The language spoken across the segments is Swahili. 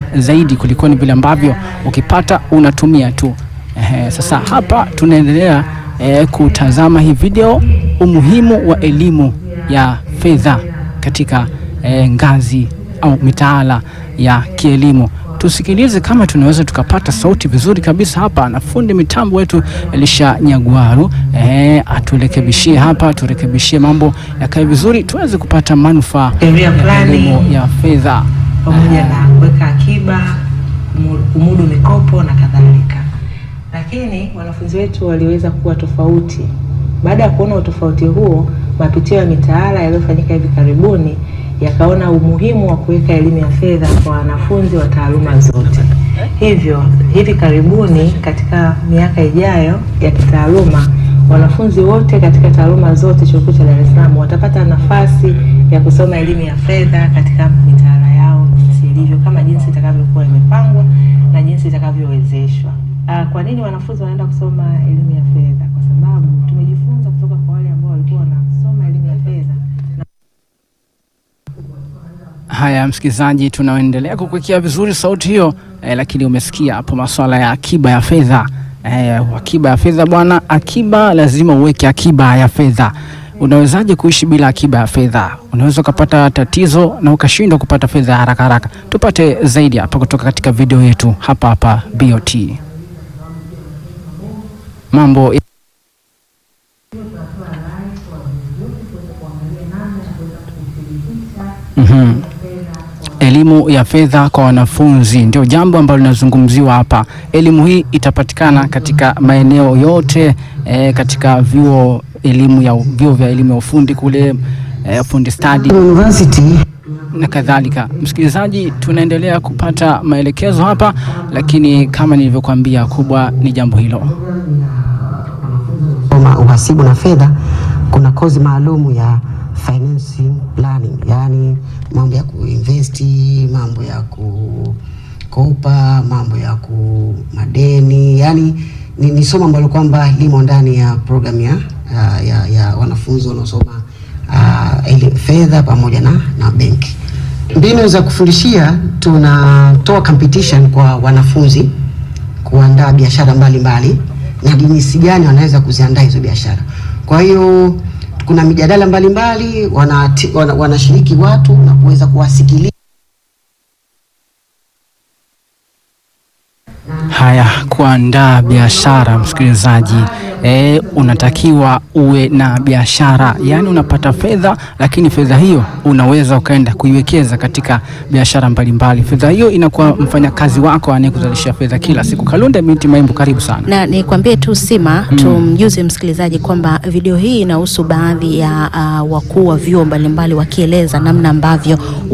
zaidi kuliko ni vile ambavyo ukipata unatumia tu. Ehe, sasa hapa tunaendelea eh, kutazama hii video, umuhimu wa elimu ya fedha katika eh, ngazi au mitaala ya kielimu. Tusikilize kama tunaweza tukapata sauti vizuri kabisa hapa, na fundi mitambo wetu Elisha Nyagwaru eh, aturekebishie hapa, turekebishie mambo yakae vizuri, tuweze kupata manufaa Sheria ya fulani. elimu ya fedha. pamoja na kuweka akiba, kumu- kumudu mikopo na kadhalika. Lakini wanafunzi wetu waliweza kuwa tofauti. Baada ya kuona utofauti huo, mapitio ya mitaala yaliyofanyika hivi karibuni yakaona umuhimu wa kuweka elimu ya fedha kwa wanafunzi wa taaluma zote. Hivyo hivi karibuni, katika miaka ijayo ya kitaaluma, wanafunzi wote katika taaluma zote chuo kikuu cha Dar es Salaam watapata nafasi ya kusoma elimu ya fedha katika mitaala yao jinsi ilivyo, kama jinsi itakavyokuwa imepangwa na jinsi itakavyowezeshwa. Ah, Kwa nini wanafunzi wanaenda kusoma elimu ya fedha? Kwa sababu tumejifunza kutoka kwa wale ambao walikuwa wanasoma elimu ya fedha Haya, msikilizaji, tunaendelea kukuwekea vizuri sauti hiyo eh, lakini umesikia hapo masuala ya akiba ya fedha eh, akiba ya fedha bwana, akiba lazima uweke akiba ya fedha. Unawezaje kuishi bila akiba ya fedha? Unaweza ukapata tatizo na ukashindwa kupata fedha haraka haraka. Tupate zaidi hapa kutoka katika video yetu hapa hapa BOT. Mambo ya Mhm. Elimu ya fedha kwa wanafunzi ndio jambo ambalo linazungumziwa hapa. Elimu hii itapatikana katika maeneo yote eh, katika vyuo elimu ya vyuo vya elimu ya ufundi kule eh, fundi stadi University na kadhalika. Msikilizaji, tunaendelea kupata maelekezo hapa, lakini kama nilivyokuambia, kubwa ni jambo hilo. soma uhasibu na fedha, kuna kozi maalumu ya financing planning, yaani mambo ya kuinvesti, mambo ya kukopa, mambo ya ku madeni, yaani ni, ni somo ambalo kwamba limo ndani ya program ya, ya, ya, ya wanafunzi wanaosoma uh, eli- fedha pamoja na, na benki. Mbinu za kufundishia, tunatoa competition kwa wanafunzi kuandaa biashara mbalimbali na jinsi gani wanaweza kuziandaa hizo biashara. Kwa hiyo kuna mijadala mbalimbali, wanati- wana- wanashiriki watu na kuweza kuwasikiliza. Haya, kuandaa biashara msikilizaji, e, unatakiwa uwe na biashara, yaani unapata fedha, lakini fedha hiyo unaweza ukaenda kuiwekeza katika biashara mbalimbali. Fedha hiyo inakuwa mfanyakazi wako anayekuzalishia fedha kila siku. Kalunde binti Maimbu, karibu sana. na nikwambie tu Sima, tumjuze msikilizaji kwamba video hii inahusu baadhi ya uh, wakuu wa vyuo mbalimbali wakieleza namna ambavyo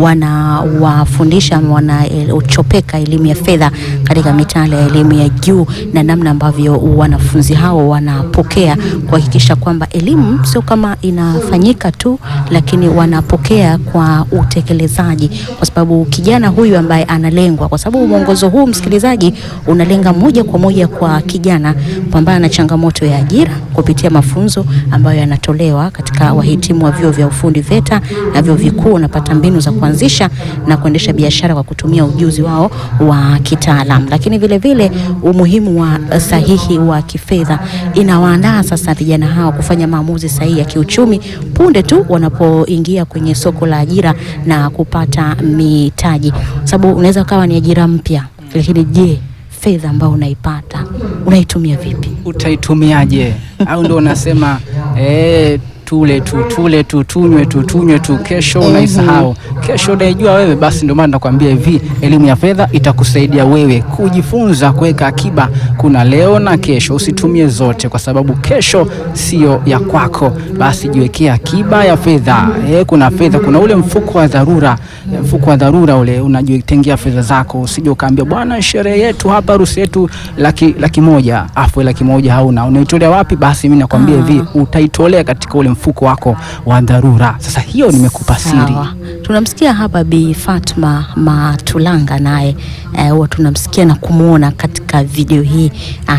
wanawafundisha wanachopeka elimu ya fedha katika mitaala ya elimu ya juu na namna ambavyo wanafunzi hao wanapokea kuhakikisha kwamba elimu sio kama inafanyika tu, lakini wanapokea kwa utekelezaji, kwa sababu kijana huyu ambaye analengwa, kwa sababu mwongozo huu msikilizaji unalenga moja kwa moja kwa kijana kupambana na changamoto ya ajira kupitia mafunzo ambayo yanatolewa katika wahitimu wa vyuo vya ufundi VETA na vyuo vikuu, wanapata mbinu za kuanzisha na kuendesha biashara kwa kutumia ujuzi wao wa kitaalam, lakini vile vile umuhimu wa sahihi wa kifedha inawaandaa sasa vijana hao kufanya maamuzi sahihi ya kiuchumi punde tu wanapoingia kwenye soko la ajira na kupata mitaji, kwa sababu unaweza ukawa ni ajira mpya, lakini je, fedha ambayo unaipata unaitumia vipi? Utaitumiaje? Au ndo unasema eh, tule tu tule tu tunywe tu tunywe tu, kesho unaisahau, kesho unaijua wewe. Basi ndio maana nakwambia hivi, elimu ya fedha itakusaidia wewe kujifunza kuweka akiba. Kuna leo na kesho, usitumie zote kwa sababu kesho sio ya kwako. Basi jiwekee akiba ya fedha. Eh, kuna fedha, kuna ule mfuko wa dharura, eh, mfuko wa dharura ule unajitengea fedha zako, usije ukaambia bwana, sherehe yetu hapa, harusi yetu laki, laki moja afu laki moja hauna, unaitolea wapi? Basi mimi nakwambia hivi, utaitolea katika ule mfuko wako wa dharura. Sasa hiyo nimekupa siri. Sawa. Tunamsikia hapa Bi Fatma Matulanga naye eh, huwa tunamsikia na kumwona katika video hii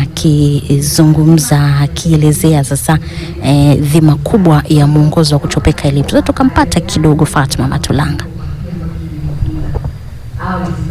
akizungumza akielezea sasa eh, dhima kubwa ya mwongozo wa kuchopeka elimu. Sasa tukampata kidogo Fatma Matulanga.